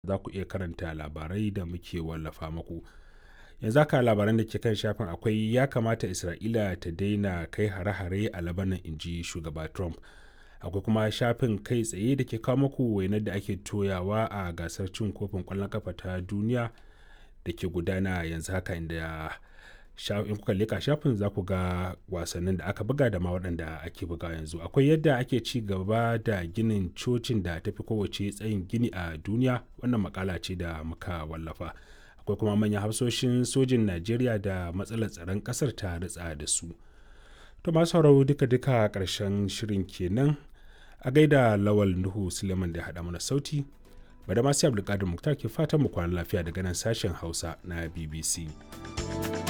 za ku iya karanta labarai da muke wallafa muku yanzu haka labaran da ke kan shafin akwai ya kamata isra'ila ta daina kai hare-hare a labanan inji shugaba trump akwai kuma shafin kai tsaye da ke kawo muku wainar da ake toyawa a gasar cin kofin kwallon kafa ta duniya da ke gudana yanzu haka inda in kuka leka shafin za ku ga wasannin da aka buga da ma waɗanda ake buga yanzu akwai yadda ake ci gaba da ginin cocin da tafi kowace tsayin gini a duniya wannan makala ce da muka wallafa akwai kuma manyan hafsoshin sojin najeriya da matsalar tsaron ƙasar ta ritsa da su to masu sauraro duka-duka ƙarshen shirin kenan a gaida lawal nuhu suleiman da ya haɗa mana sauti bada masu abdulkadir muktar ke fatan mu kwana lafiya daga nan sashen hausa na bbc